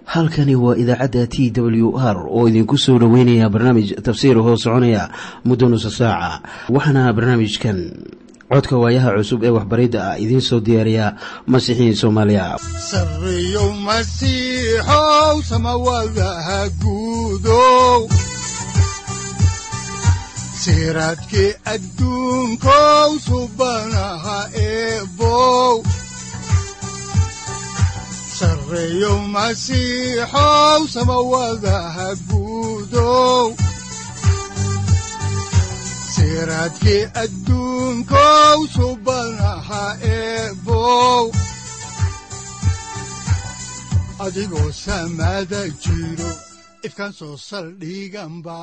halkani waa idaacadda t w r oo idinku soo dhoweynaya barnaamij tafsiir hoo soconaya muddo nusa saaca waxaana barnaamijkan codka waayaha cusub ee waxbaridda ah idiin soo diyaariya masiixiin soomaaliya sareyow masiixow samawadaha guudow siraadkii adduunkow subanaha eebow sareyow masiixow samawadaha guudow siraadkii adduunkow subanaha eebow adigoo samaada jiro ifkaan soo saldhiganba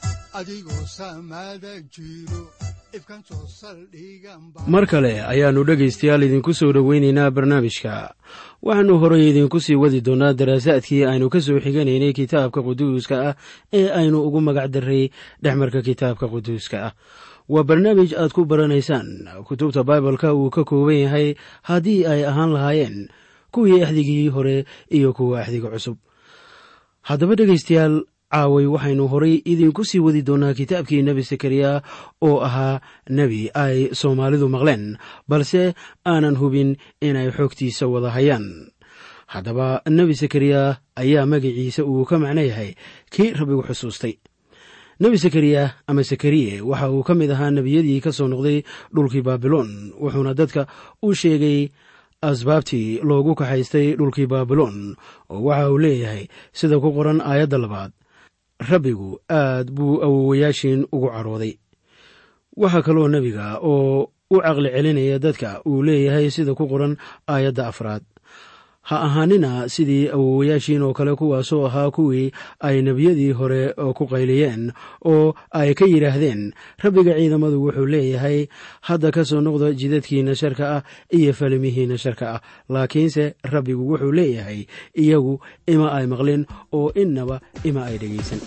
mar kale ayaannu dhegaystayaal idinku soo dhoweynaynaa barnaamijka waxaannu horay idinku sii wadi doonnaa daraasaadkii aynu ka soo xiganaynay kitaabka quduuska ah ee aynu ugu magac darray dhexmarka kitaabka quduuska ah waa barnaamij aad ku baranaysaan kutubta baibalka uu ka kooban yahay haddii ay ahaan lahaayeen kuwii axdigii hore iyo kuwa axdiga cusub haddaba dhegaystayaal caaway waxaynu horay idinku sii wadi doonnaa kitaabkii nebi sakariya oo ahaa nebi ay soomaalidu maqleen balse aanan hubin inay xoogtiisa wada hayaan haddaba nebi sakariya ayaa magaciisa uu ka macno yahay kii rabbigu xusuustay nebi sakariya ama sakariye waxa uu ka mid ahaa nebiyadii ka soo noqday dhulkii baabiloon wuxuuna dadka u sheegay asbaabtii loogu kaxaystay dhulkii baabiloon oo waxa uu leeyahay sida ku qoran aayadda labaad rabbigu aad buu awowayaashiin ugu carooday waxaa kaloo nebiga oo u caqli celinaya dadka uu leeyahay sida ku qoran aayadda afraad ha ahaanina sidii awowayaashiin oo kale kuwaasoo ahaa kuwii ay nebiyadii hore ku qayliyeen oo ay ka yidhaahdeen rabbiga ciidamadu wuxuu leeyahay hadda ka soo noqda jidadkiina sharka ah iyo falimihiina sharka ah laakiinse rabbigu wuxuu leeyahay iyagu ima ay maqlin oo innaba ima ay dhegaysan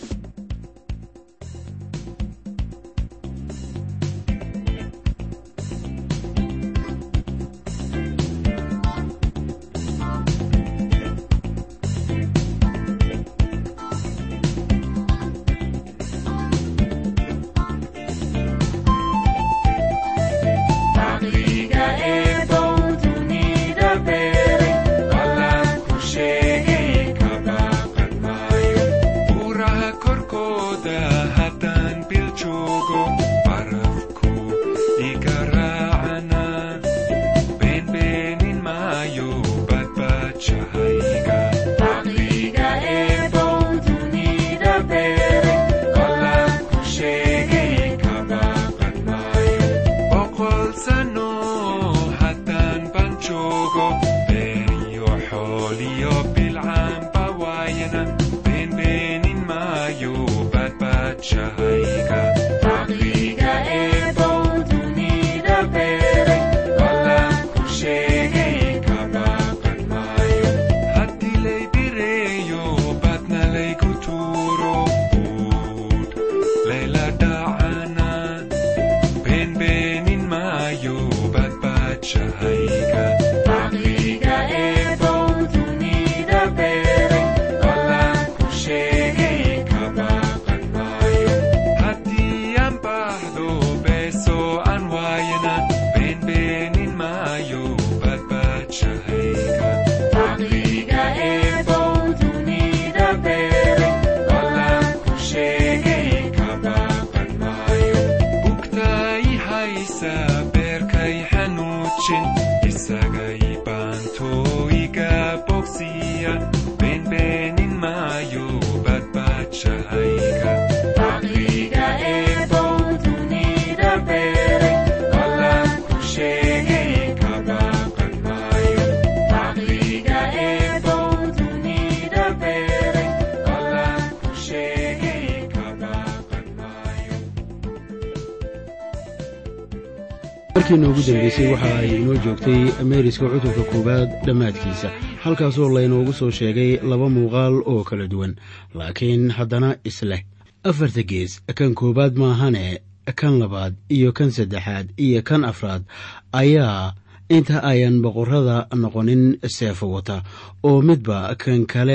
markii noogu dambeysay waxa ay inoo joogtay meeriska cutubka koowaad dhammaadkiisa halkaasoo laynoogu soo sheegay laba muuqaal oo kala duwan laakiin haddana isleh afarta gees kan koowaad maahane kan labaad iyo kan saddexaad iyo kan afraad ayaa inta ayan boqorrada noqonin seefo wata oo midba kan kale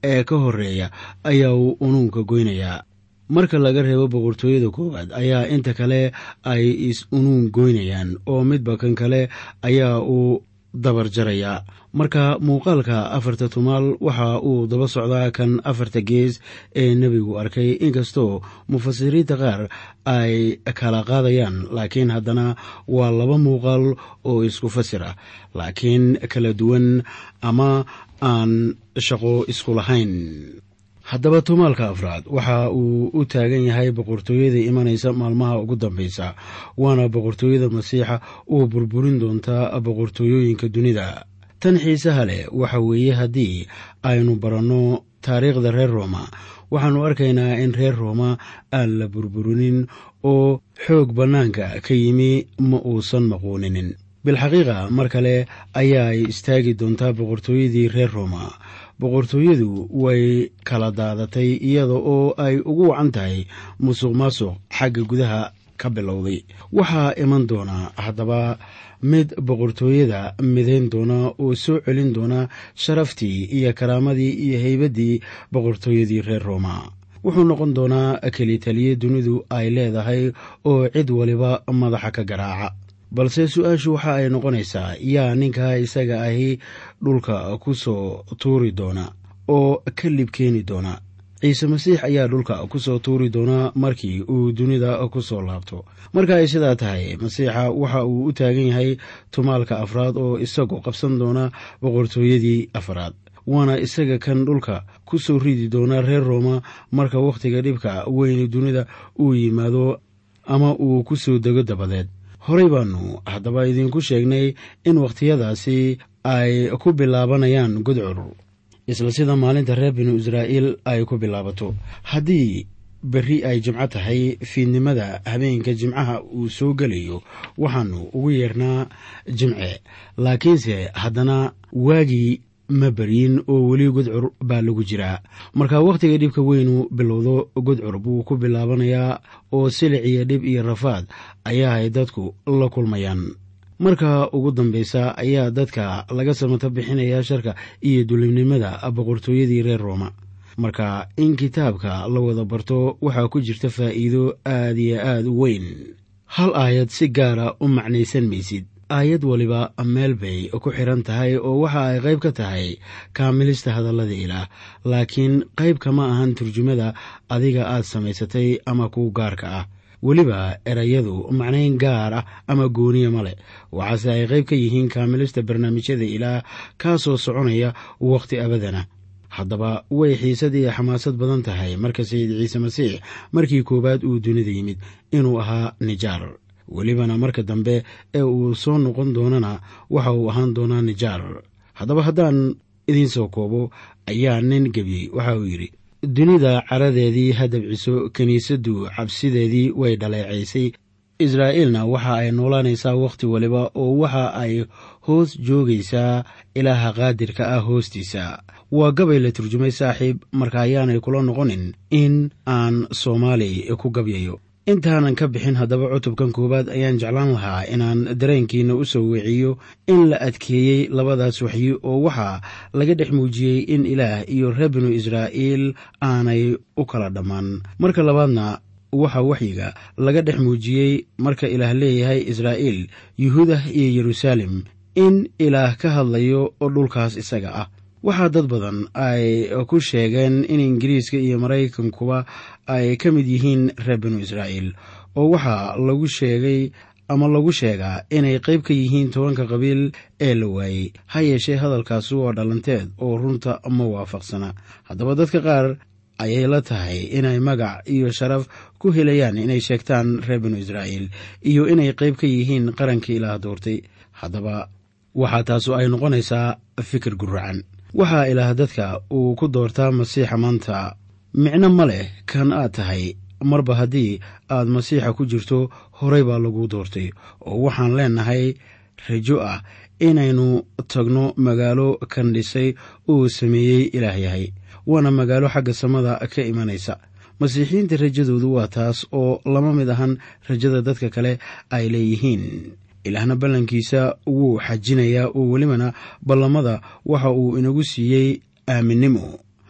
ee ka horeeya ayaa uu unuunka goynayaa marka laga reebo boqortooyada koowaad ayaa inta kale ay is-unuun goynayaan oo midba kan kale ayaa uu dabar jarayaa marka muuqaalka afarta tumaal waxa uu daba socdaa kan afarta gees ee nebigu arkay inkastoo mufasiriinta qaar ay kala qaadayaan laakiin haddana waa laba muuqaal oo isku fasir ah laakiin kala duwan ama aan shaqo isku lahayn haddaba tumaalka afraad waxa uu u taagan yahay boqortooyada imanaysa maalmaha ugu dambeysa waana boqortooyada masiixa uu burburin doontaa boqortooyooyinka dunida tan xiisaha leh waxa weeye haddii aynu baranno taariikhda reer rooma waxaannu arkaynaa in reer rooma aan la burburinin oo xoog bannaanka ka yimi ma uusan maquuninin bilxaqiiqa mar kale ayaay istaagi doontaa boqortooyadii reer rooma boqortooyadu way kala daadatay iyada oo ay ugu wacan tahay musuq maasuq xagga gudaha ka bilowday waxaa iman doona haddaba mid boqortooyada midayn doona oo soo celin doona sharaftii iyo karaamadii iyo haybaddii boqortooyadii reer rooma wuxuu noqon doonaa kelitaliye dunidu ay leedahay oo cid waliba madaxa ka garaaca balse su-aashu waxa ay noqonaysaa yaa ninkaa isaga ahi dhulka ku soo tuuri doona oo ka lib keeni doona ciise masiix ayaa dhulka ku soo tuuri doona markii uu dunida ku soo laabto marka ay sidaa tahay masiixa waxa uu u taagan yahay tumaalka afraad oo isagu qabsan doona boqortooyadii afraad waana isaga kan dhulka ku soo ridi doona reer rooma marka wakhtiga dhibka weyni dunida uu yimaado ama uu ku soo dego dabadeed horey baanu haddaba idinku sheegnay in wakhtiyadaasi ay ku bilaabanayaan gudcur isla sida maalinta reer binu israa'iil ay ku bilaabato haddii berri ay jimco tahay fiidnimada habeenka jimcaha uu soo gelayo waxaanu ugu yeernaa jimce laakiinse haddana waagii ma beryin oo weli gudcur baa lagu jiraa marka wakhtiga dhibka weynu bilowdo gudcur buu ku bilaabanayaa oo silic iyo dhib iyo rafaad ayaa ay dadku la kulmayaan marka ugu dambeysa ayaa dadka laga samato bixinayaa sharka iyo dulimnimada boqortooyadii reer rooma marka in kitaabka la wada barto waxaa ku jirta faa'iido aad iyo aad u weyn hal aayad si gaara u macnaysan maysid aayad waliba meel bay ku xiran tahay oo waxa ay qayb ka tahay kaamilista hadallada ilaah laakiin qayb kama ahan turjumada adiga aad samaysatay ama ku gaarka ah weliba erayadu macnayn gaar ah ama gooniya ma leh waxaase ay qayb ka yihiin kaamilista barnaamijyada ilaah kaasoo soconaya wakhti abadana haddaba way xiisad iyo xamaasad badan tahay marka sayid ciise masiix markii koowaad uu dunida yimid inuu ahaa nijaar welibana marka dambe ee uu soo noqon doonana waxa uu ahaan doonaa nijaar haddaba haddaan idiin soo koobo ayaa nin gebiyey waxa uu yidhi dunida caradeedii ha dabciso kiniisaddu cabsideedii way dhaleecaysay israa'iilna waxa ay noolaanaysaa wakhti waliba oo waxa ay hoos joogaysaa ilaaha qaadirka ah hoostiisa waa gabay la turjumay saaxiib marka ayaanay kula noqonin in aan soomaali ku gabyayo intaanan ka bixin haddaba cutubkan koowaad ayaan jeclaan lahaa inaan dareenkiina u soo weeciyo in la adkeeyey labadaas waxyi oo waxaa laga dhex muujiyey in ilaah iyo reer binu israa'iil aanay u kala dhammaan marka labaadna waxaa waxyiga laga dhex muujiyey marka ilaah leeyahay israa'iil yuhuudah iyo yeruusaalem in ilaah ka hadlayo dhulkaas isaga ah waxaa dad badan ay ku sheegeen in ingiriiska iyo maraykankuba ay ka mid yihiin reer binu israa'iil oo waxaa lagu sheegay ama lagu sheegaa inay qayb ka yihiin tobanka qabiil ee la waayey ha yeeshee hadalkaasi waa dhalanteed oo runta ma waafaqsana haddaba dadka qaar ayay la tahay inay magac iyo sharaf ku helayaan inay sheegtaan reer binu israa'iil iyo inay qayb ka yihiin qarankii ilaah doortay haddaba waxaa taasu ay noqonaysaa fikir guracan waxaa ilaah dadka uu ku doortaa masiixa maanta micno ma leh kan aad tahay marba haddii aad masiixa ku jirto horey baa lagu doortay oo waxaan leenahay rajo ah inaynu tagno magaalo kan dhisay uu sameeyey ilaah yahay waana magaalo xagga samada ka imanaysa masiixiyiinta rajadoodu waa taas oo lama mid ahan rajada dadka kale ay leeyihiin ilaahna ballankiisa wuu xajinayaa oo welibana ballamada waxa uu inagu siiyey aaminnimo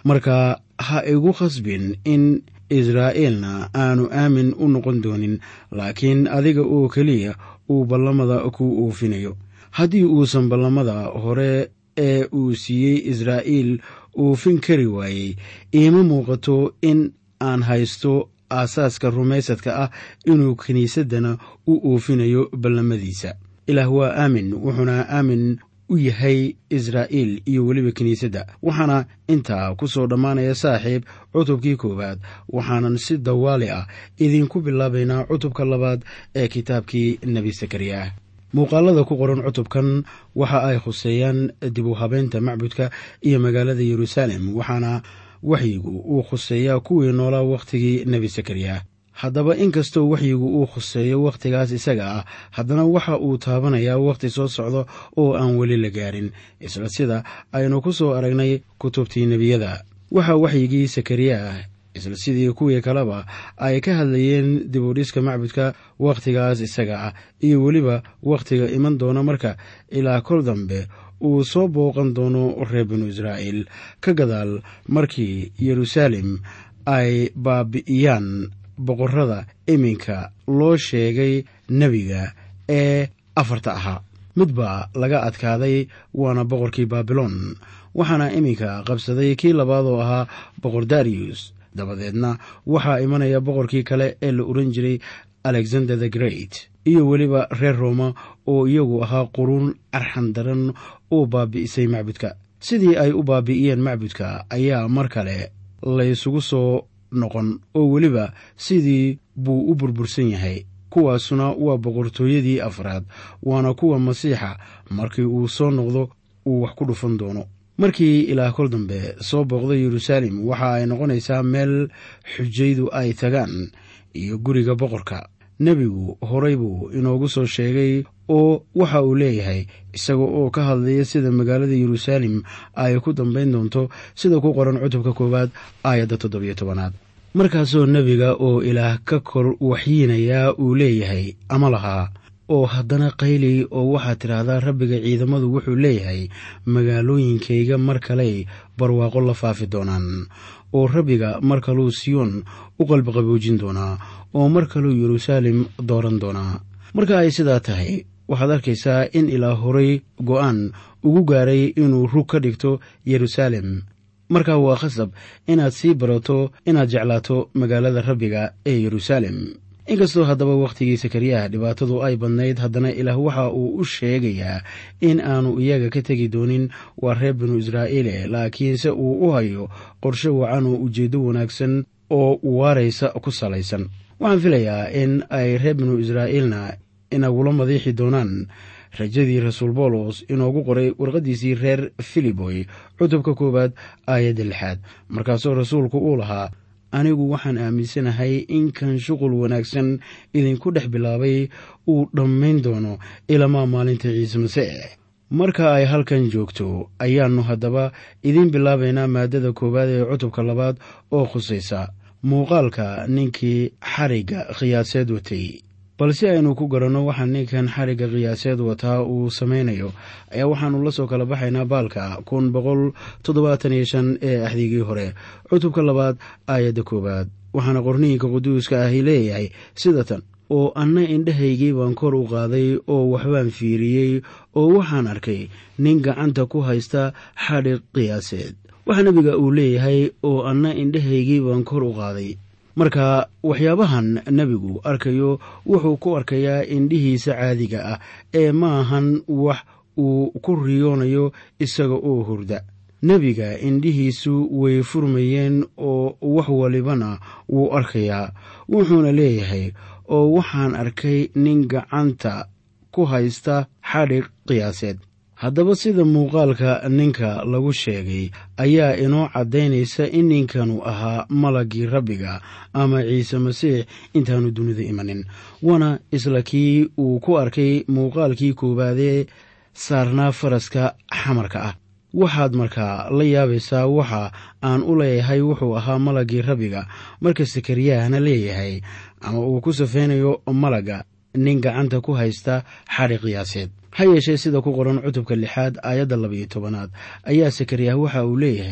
marka ha igu khasbin in israa'iilna aanu aamin u noqon doonin laakiin adiga oo keliya uu ballamada ku oofinayo haddii uusan ballamada hore ee uu siiyey israa'iil oofin kari waayey iima muuqato in aan haysto aasaaska rumaysadka ah inuu kiniisaddana u oofinayo ballamadiisa ilaah waa aamin wuxuuna aamin u yahay israa'iil iyo weliba kiniisadda waxaana intaa ku soo dhammaanaya saaxiib cutubkii koowaad waxaanan si dawaali ah idiinku bilaabaynaa cutubka labaad ee kitaabkii nebi sakariya muuqaalada ku qoran cutubkan waxa ay khuseeyaan dib u habeynta macbudka iyo magaalada yeruusaalem waxaana waxyigu uu khuseeyaa kuwii noolaa wakhtigii nebi sakariya haddaba inkastoo waxyigu uu khuseeyo wakhtigaas isaga ah haddana waxa uu taabanayaa wakhti soo socdo oo aan weli la gaarin isla sida aynu ku soo aragnay kutubtii nebiyada waxaa waxyigii sakariya ah isla sidii kuwii kaleba ay ka hadlayeen dib u dhiska macbudka wakhtigaas isaga ah iyo weliba wakhtiga iman doona marka ilaa kol dambe uu soo booqan doono reer binu israa'iil ka gadaal markii yeruusaalem ay baabi'iyaan boqorrada iminka loo sheegay nebiga ee afarta ahaa mid baa laga adkaaday waana boqorkii baabiloon waxaana iminka qabsaday kii labaad oo ahaa boqor dariyus dabadeedna waxaa imanaya boqorkii kale ee la oran jiray alexander the great iyo weliba reer rooma oo iyagu ahaa quruun arxan daran oo baabi'isay macbudka sidii ay u baabi'iyeen macbudka ayaa mar kale laysugu soo noqon oo weliba sidii buu u burbursan yahay kuwaasuna waa boqortooyadii afraad waana kuwa masiixa markii uu soo noqdo uu wax ku dhufan doono markii ilaa kol dambe soo booqda yeruusaalem waxa ay noqonaysaa meel xujaydu ay tagaan iyo guriga boqorka nebigu horay buu inoogu soo sheegay oo waxa uu leeyahay isaga oo ka hadlaya sida magaalada yeruusaalem ay ku dambayn doonto sida ku qoran cutubka koowaad aayadda toddobiyo tobanaad markaasoo nebiga oo ilaah ka kor waxyiinayaa uu leeyahay ama lahaa oo haddana qayli oo waxaad tidhaahdaa rabbiga ciidamadu wuxuu leeyahay magaalooyinkayga mar kaley barwaaqo la faafi doonaan oo rabbiga mar kaluu siyoon u qalbiqaboojin doonaa oo mar kaluu yeruusaalem dooran doonaa marka ay sidaa tahay waxaad arkaysaa in ilaa horay go'aan ugu gaaray inuu rug ka dhigto yeruusaalem markaa waa khasab inaad sii barato inaad jeclaato magaalada rabbiga ee yeruusaalem inkastoo haddaba wakhtigii sakariyaha dhibaatadu ay badnayd haddana ilaah waxa uu u sheegayaa in aanu iyaga ka tegi doonin waa reer binu israa'iile laakiinse uu u hayo qorshe wacan oo ujeeddo wanaagsan oo waaraysa ku salaysan waxaan filayaa in ay reer binu israa'iilna inagula madiixi doonaan rajadii rasuul boolos inoogu qoray warqaddiisii reer filiboy cutubka koowaad aayadda lixaad markaasoo rasuulku uu lahaa anigu waxaan aaminsanahay in kan shuqul wanaagsan idinku dhex bilaabay uu dhammayn doono ilamaa maalinta ciise masiix marka ay halkan joogto ayaannu haddaba idiin bilaabaynaa maaddada koowaad ee cutubka labaad oo khusaysa muuqaalka ninkii xarigga khiyaaseed watay bal si aynu ku garanno waxaa ninkan xarigga khiyaaseed wataa uu samaynayo ayaa waxaannu la soo kala baxaynaa baalka kun boqol toddobaatan iyo shan ee axdigii hore cutubka labaad aayadda koowaad waxaana qorniinka quduuska ahi leeyahay sida tan oo anna indhahaygii baan kor u qaaday oo waxbaan fiiriyey oo waxaan arkay nin gacanta ku haysta xadhig qiyaaseed waxaa nebiga uu leeyahay oo anna indhahaygii baan kor u qaaday marka waxyaabahan nebigu arkayo wuxuu ku arkayaa indhihiisa caadiga ah ee ma ahan wax uu ku riyoonayo isaga oo hurda nebiga indhihiisu way furmayeen oo wax walibana wuu arkayaa wuxuuna leeyahay oo waxaan arkay nin gacanta ku haysta xadhig qiyaaseed haddaba sida muuqaalka ninka lagu sheegay ayaa inoo caddaynaysa in ninkanu ahaa malaggii rabbiga ama ciise masiix intaanu dunida imanin waana isla kii uu ku arkay muuqaalkii koowaadee saarnaa faraska xamarka ah waxaad markaa la yaabaysaa waxa aan u leeyahay wuxuu ahaa malaggii rabbiga marka sakariyahna leeyahay ama uu ku safaynayo malagga nin gacanta ku haysta xadhi qiyaaseed ha yeeshee sida ku qoran cutubka lixaad aayadda labayo tobanaad ayaa sakariyah waxa uu leeyahay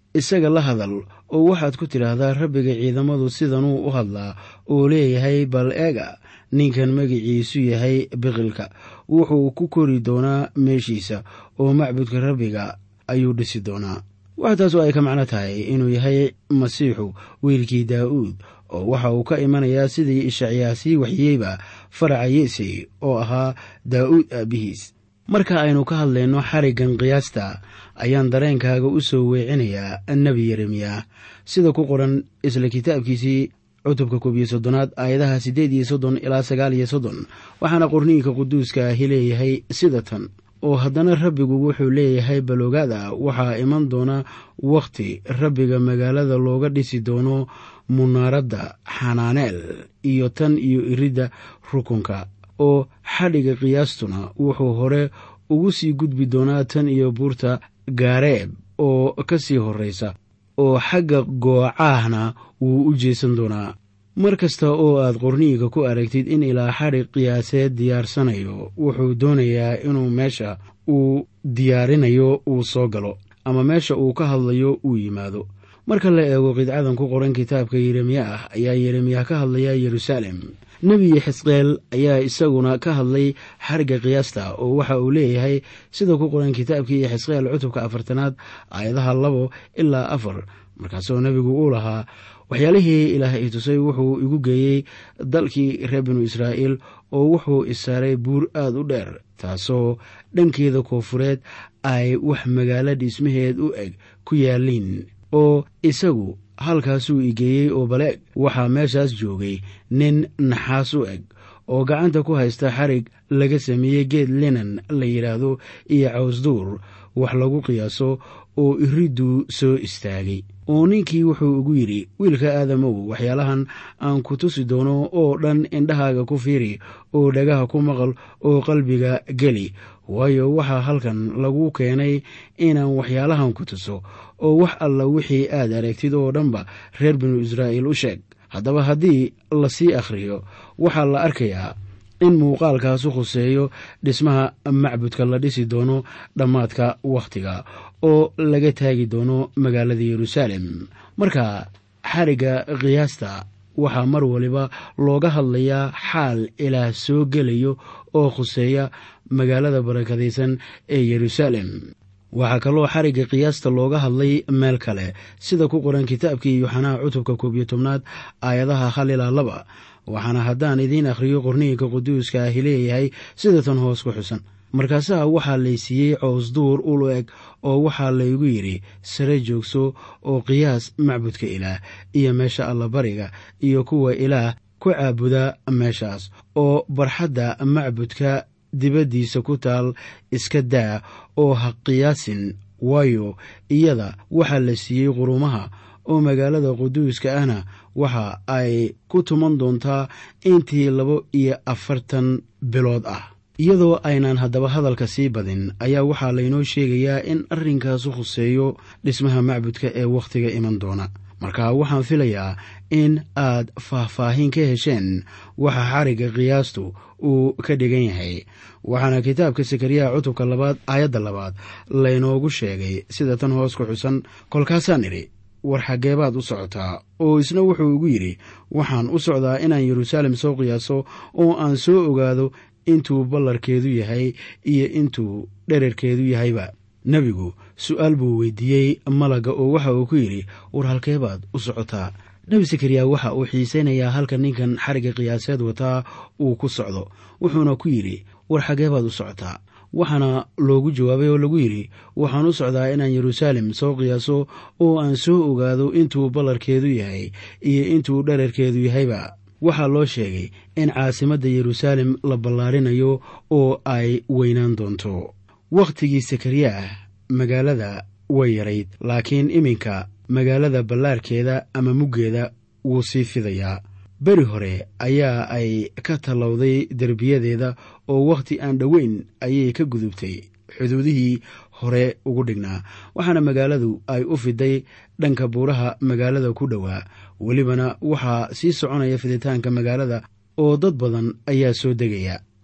isaga la hadal oo waxaad ku tidhaahdaa rabbiga ciidamadu sidanuu u hadlaa oo leeyahay bal eega ninkan magiciisu yahay biqilka wuxuu ku kori doonaa meeshiisa oo macbudka rabbiga ayuu dhisi doonaa waxa taasoo ay ka macno tahay inuu yahay masiixu wiilkii daa'uud oo waxa uu ka imanayaa sidii ishacyaa sii waxyeyba faraca yeesey oo ahaa daa'uud aabbihiis marka aynu ka hadlayno xariggan qiyaasta ayaan dareenkaaga u soo weecinayaa nebi yeremiya sida ku qoran isla kitaabkiisii cutubka koob iyo soddonaad aayadaha siddeed iyo soddon ilaa sagaal iyo soddon waxaana qorniinka quduuska ahi leeyahay sida tan oo haddana rabbigu wuxuu leeyahay baloogaada waxaa iman doona wakhti rabbiga magaalada looga dhisi doono munaaradda xanaaneel iyo tan iyo iridda rukunka oo xadhiga qiyaastuna wuxuu hore ugu sii gudbi doonaa tan iyo buurta gaareeb oo ka sii horraysa oo xagga goocaahna wuu u jeesan doonaa mar kasta oo aad qorniinka ku aragtid in ilaa xadhig qiyaaseed diyaarsanayo wuxuu doonayaa inuu meesha uu diyaarinayo uu soo galo ama meesha uu ka hadlayo uu yimaado marka la eego qidcadan ku qoran kitaabka yeremiya ah ayaa yeremiya ka hadlaya yeruusaalem nebi xisqeel ayaa isaguna ka hadlay xarigga qiyaasta oo waxa uu leeyahay sida ku qoran kitaabkii xisqeel cutubka afartanaad aayadaha labo ilaa afar markaasoo nebigu uu lahaa waxyaalihii ilaah i tusay wuxuu igu geeyey dalkii reer binu israa'iil oo wuxuu isaaray buur aad u dheer taasoo dhankeeda koofureed ay wax magaalo dhismaheed u eg ku yaalliin oo isagu halkaasuu igeeyey oo baleeg waxaa meeshaas joogay nin naxaas u eg oo gacanta ku haysta xarig laga sameeyey geed linan la yidhaahdo iyo cawsduur wax lagu qiyaaso oo iriduu soo istaagay oo ninkii wuxuu ugu yidhi wiilka aadamow waxyaalahan aan ku tusi doono oo dhan indhahaaga ku fiiri oo dhagaha ku maqal oo qalbiga geli waayo waxaa halkan lagu keenay inaan waxyaalahan ku tuso oo wax alla wixii aad aragtid oo dhanba reer binu israa'iil u sheeg haddaba haddii lasii akhriyo waxaa la arkayaa in muuqaalkaasu khuseeyo dhismaha macbudka la dhisi doono dhammaadka wakhtiga oo laga taagi doono magaalada yeruusaalem marka xarigga qiyaasta waxaa mar waliba looga hadlayaa xaal ilaah soo gelayo oo khuseeya magaalada barakadaysan ee yeruusaalem waxaa kaloo xarigga qiyaasta looga hadlay meel kale sida ku qoran kitaabkii yuxanaa cutubka koob iyo tobnaad aayadaha hal ilaa laba waxaana haddaan idiin akhriyo qorniinka quduuska ahi leeyahay sida tan hoos ku xusan markaasaa waxaa laysiiyey cows duur ulu eg oo waxaa laygu yidhi sare joogso oo qiyaas macbudka ilaah iyo meesha allabariga iyo kuwa ilaah ku caabuda meeshaas oo barxadda macbudka dibaddiisa ku taal iska daa oo ha qiyaasin waayo iyada waxaa la siiyey qurumaha oo magaalada quduuska ahna waxa ay ku tuman doontaa intii laba iyo afartan bilood ah iyadoo aynaan haddaba hadalka sii badin ayaa waxaa laynoo sheegayaa in arrinkaasu khuseeyo dhismaha macbudka ee wakhtiga iman doona marka waxaan filayaa in aad faahfaahin ka hesheen waxa xarigga qiyaastu uu ka dhigan yahay waxaana kitaabka sakariyaha cutubka labaad aayadda labaad laynoogu sheegay sida tan hoos ku xusan kolkaasaan idhi war xaggeebaad u socotaa oo isna wuxuu igu yidhi waxaan u socdaa inaan yeruusaalem soo qiyaaso oo aan soo ogaado intuu ballarkeedu yahay iyo intuu dherarkeedu yahayba nebigu su'aal buu weydiiyey malagga oo waxa uu ku yidhi war halkeebaad u socotaa nebi sakariya waxa uu xiisaynayaa halka ninkan xarigga qiyaaseed wataa uu ku socdo wuxuuna ku yidhi war xaggeebaad u socotaa waxaana loogu jawaabay oo lagu yidhi waxaan u socdaa inaan yeruusaalem soo qiyaaso oo aan soo ogaado intuu ballarkeedu yahay iyo intuu dherarkeedu yahayba waxaa loo sheegay in caasimadda yeruusaalem la ballaarinayo oo ay weynaan doonto wakhtigii sakariya ah magaalada way yarayd laakiin iminka magaalada ballaarkeeda ama muggeeda wuu sii fidayaa beri hore ayaa ay ka tallowday derbiyadeeda oo wakhti aan dhoweyn ayay ka gudubtay xuduudihii hore ugu dhignaa waxaana magaaladu ay u fiday dhanka buuraha magaalada ku dhowaa welibana waxaa sii soconaya fiditaanka magaalada oo dad badan ayaa soo degaya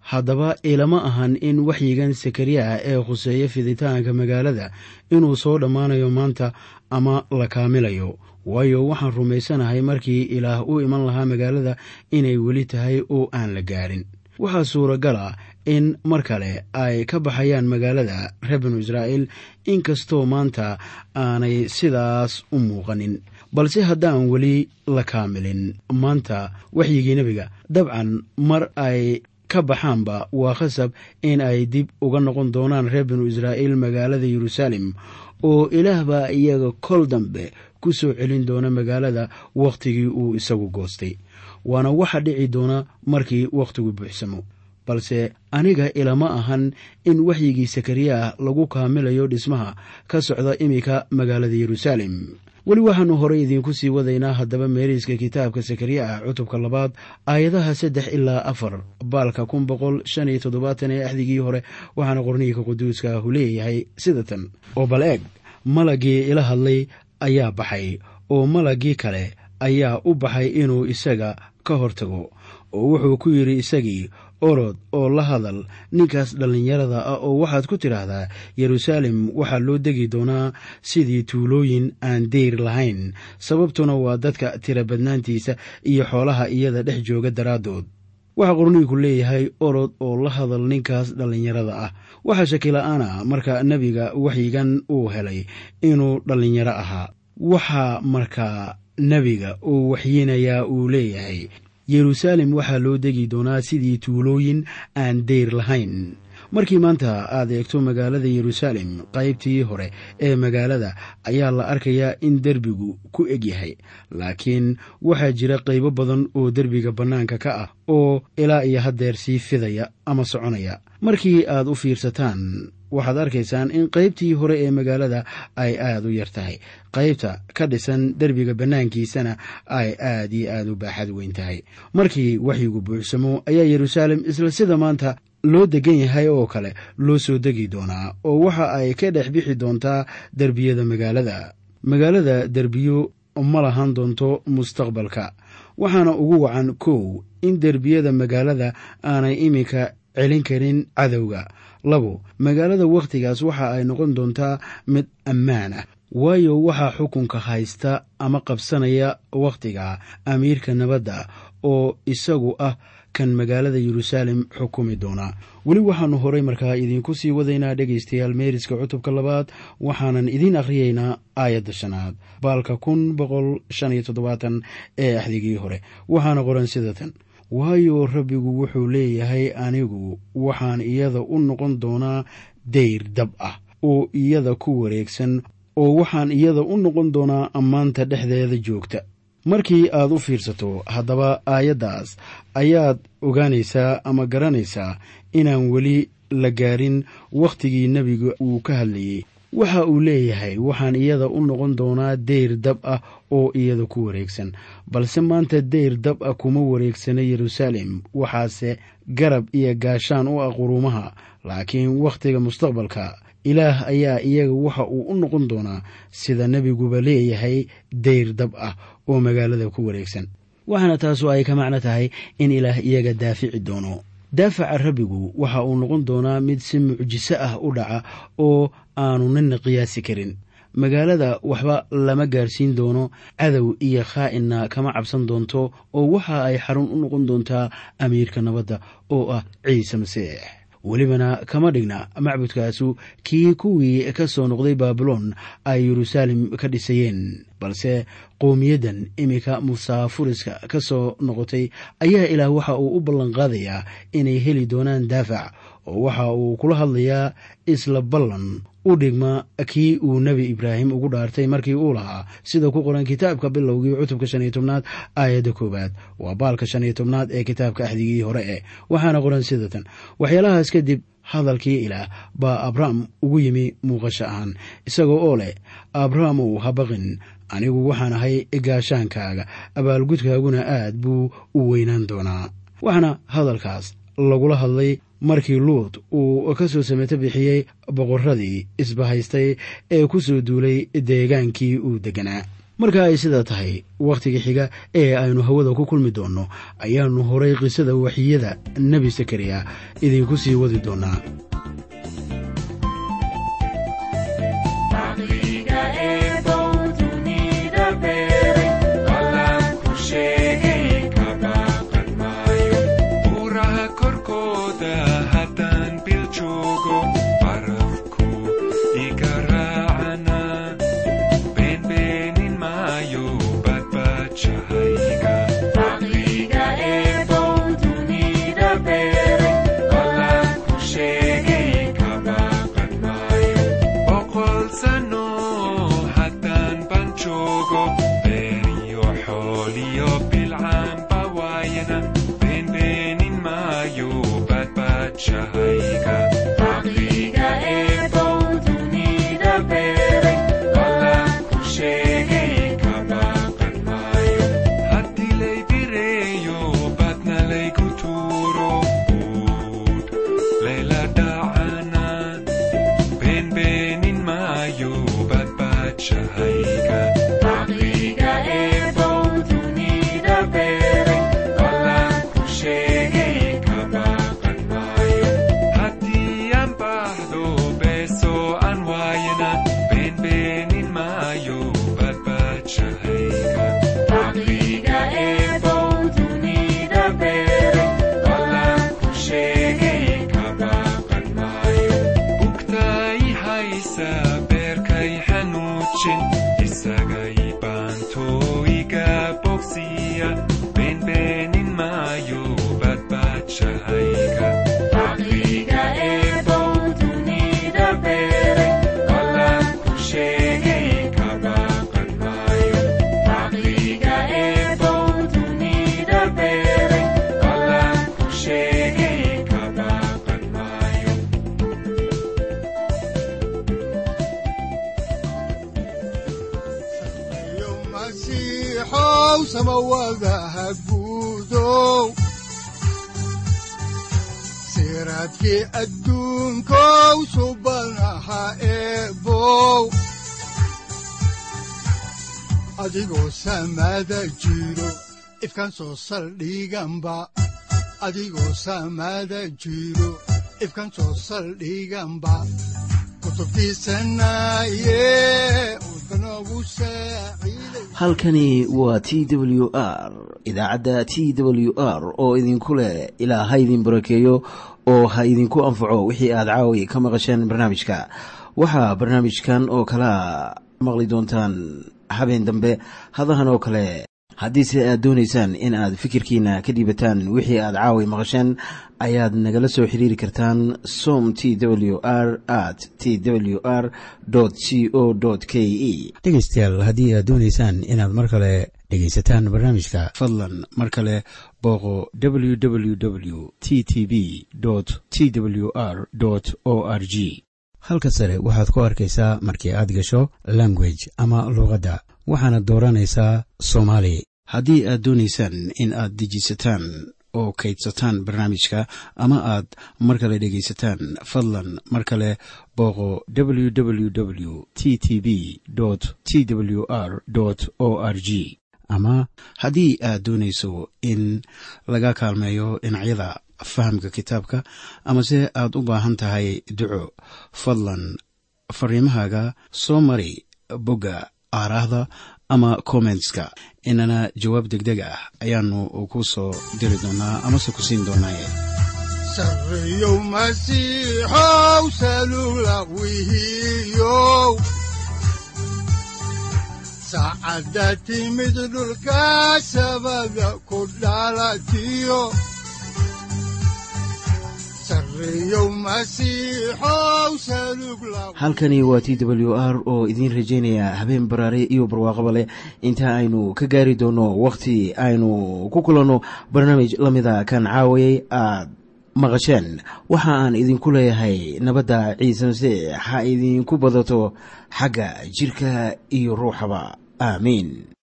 haddaba ilama ahan in waxyigan sakariya ee khuseeya fiditaanka magaalada inuu soo dhammaanayo maanta ama la kaamilayo waayo waxaan rumaysanahay markii ilaah u iman lahaa magaalada inay weli tahay oo aan la gaarin waxaa suuragal ah in mar kale ay ka baxayaan magaalada reer binu israa'iil inkastoo maanta aanay sidaas u muuqanin balse haddaan weli la kaamilin maanta waxyigii nebiga dabcan mar ay ka baxaanba waa khasab in ay dib uga noqon doonaan reer binu israa'iil magaalada yeruusaalem oo ilaah baa iyaga kol dambe ku soo celin doona magaalada wakhtigii uu isagu goostay waana waxa dhici doona markii wakhtigu buuxsamo balse aniga ilama ahan in waxyigii sakariya lagu kaamilayo dhismaha ka socda iminka magaalada yeruusaalem weli waxaannu horey idiinku sii wadaynaa haddaba meeriiska kitaabka sakariya ah cutubka labaad aayadaha saddex ilaa afar baalka kun boqol shan iyo toddobaatan ee axdigii hore waxaana qorniinka quduuska ahu leeyahay sida tan oo bal eeg malagii ila hadlay ayaa baxay oo malagii kale ayaa u baxay inuu isaga ka hortago oo wuxuu ku yidhi isagii orod oo la hadal ninkaas dhallinyarada ah oo waxaad ku tidhaahdaa yeruusaalem waxaa loo degi doonaa sidii tuulooyin aan deyr lahayn sababtuna waa dadka tira badnaantiisa iyo xoolaha iyada dhex jooga daraaddood waxaa qorniinku leeyahay orod oo la hadal ninkaas dhallinyarada ah waxaa shakila-aana marka nebiga waxyigan uu helay inuu dhallinyaro ahaa waxaa markaa nebiga uu waxyinayaa uu leeyahay yeruusaalem waxaa loo degi doonaa sidii tuulooyin aan deyr lahayn markii maanta aad eegto magaalada yeruusaalem qaybtii hore ee magaalada ayaa la arkayaa in derbigu ku eg yahay laakiin waxaa jira qaybo badan oo derbiga bannaanka ka ah oo ilaa iyo haddeer sii fidaya ama soconaya markii aad u fiirsataan waxaad arkaysaan in qaybtii hore ee magaalada ay aad u yar tahay qaybta ka dhisan derbiga bannaankiisana ay aad iyo aad u baaxad weyn tahay markii waxyigu buuxsamo ayaa yeruusaalem isla sida maanta loo degan yahay oo kale loo soo degi doonaa oo waxa ay ka dhex bixi doontaa derbiyada magaalada magaalada derbiyo ma lahan doonto mustaqbalka waxaana ugu wacan kow in derbiyada magaalada aanay iminka celin karin cadowga labo magaalada wakhtigaas waxa ay noqon doontaa mid ammaan ah waayo waxaa xukunka haysta ama qabsanaya wakhtiga amiirka nabadda oo isagu ah kan magaalada yeruusaalem xukumi doona weli waxaannu horay markaa idiinku sii wadaynaa dhegaystayaal meeriska cutubka labaad waxaanan idiin akhriyaynaa aayadda shanaad baalka kun boqol shan iyo toddobaatan ee axdigii hore waxaana qoran sida tan waayo rabbigu wuxuu leeyahay anigu waxaan iyada u noqon doonaa dayr dab ah oo iyada ku wareegsan oo waxaan iyada u noqon doonaa ammaanta dhexdeeda joogta markii aad u fiirsato haddaba aayaddaas ayaad ogaanaysaa ama garanaysaa inaan weli la gaarin wakhtigii nebiga uu ka hadlayey waxa uu leeyahay waxaan iyada u noqon doonaa deyr dab ah oo iyada ku wareegsan balse maanta deyr dab ah kuma wareegsana yeruusaalem waxaase garab iyo gaashaan u ah quruumaha laakiin wakhtiga mustaqbalka ilaah ayaa iyaga waxa uu u noqon doonaa sida nebiguba leeyahay deyr dab ah oo magaalada ku wareegsan waxaana taasu ay ka macno tahay in ilaah iyaga daafici doono daafaca rabbigu waxa uu noqon doonaa mid si mucjiso ah u dhaca oo aanu nina qiyaasi karin magaalada waxba lama gaarsiin doono cadow iyo khaa'inna kama cabsan doonto oo waxa ay xarun u noqon doontaa amiirka nabadda oo ah ciise masiix welibana kama dhigna macbudkaasu kii kuwii ka soo noqday baabilon ay yeruusaalem ka dhisayeen balse qowmiyaddan iminka musaafuriska ka soo noqotay ayaa ilaah waxa uu u ballanqaadayaa inay heli doonaan daafac oo waxa uu kula hadlayaa isla ballan u dhigma kii uu nebi ibraahim ugu dhaartay markii uu lahaa sida ku qoran kitaabka bilowgii cutubka shan iyo tobnaad aayadda koowaad waa baalka shan iyo tobnaad ee kitaabka axdigii hore eh waxaana qoran sida tan waxyaalahaas kadib hadalkii ilaah baa abrahm ugu yimi muuqasho ahaan isagoo oo leh abrahamow ha baqin anigu waxaan ahay gaashaankaaga abaalgudkaaguna aad buu u weynaan doonaa waxaana hadalkaas lagula hadlay markii luut uu ka soo sameeto bixiyey boqorradii isbahaystay ee ku soo duulay deegaankii uu degganaa marka ay sidaa tahay wakhtiga xiga ee aynu hawada ku kulmi doonno ayaannu horay qisada waxiyada nebi sakariya idinku sii wadi doonaa siraadkii adduunkow subanaha eebow adigoo samaada jiro ifkan soo saldhiganba adigoo samaada jiro ifkan soo saldhiganba halkani waa t w r idaacadda t w r oo idinku leh ilaa ha idin barakeeyo oo ha idinku anfaco wixii aad caawi ka maqasheen barnaamijka waxaa barnaamijkan oo kalaa maqli doontaan habeen dambe hadahan oo kale haddiise aad doonaysaan in aad fikirkiina ka dhiibataan wixii aad caawi maqasheen ayaad nagala soo xiriiri kartaan som t w r at t w r c o k e dhegaystayaal haddii aad doonaysaan inaad mar kale dhegaysataan barnaamijka fadlan mar kale booqo w w w t t b t w r o r g halka sare waxaad ku arkaysaa markii aad gasho language ama luuqadda waxaana dooranaysaa soomaali haddii aad doonaysaan in aad dejisataan oo kaydsataan barnaamijka ama aad mar kale dhegaysataan fadlan mar kale booqo w w w t t b t w r o r g ama haddii aad doonayso in laga kaalmeeyo dhinacyada fahamka kitaabka amase aad u baahan tahay duco fadlan fariimahaaga soo mari bogga aaraahda ama kommentska inana jawaab deg deg ah ayaanu ku soo diri doonaa amase ku siin doonaaye sareyow masiixow salula wihiyow saacadda timid dhulka sabada ku dhalatiyo halkani waa t w r oo idiin rajaynaya habeen baraare iyo barwaaqaba leh inta aynu ka gaari doono wakhti aynu ku kulanno barnaamij la mida kan caawayay aad maqasheen waxa aan idinku leeyahay nabadda ciise masiix ha idinku badato xagga jidhka iyo ruuxaba aamiin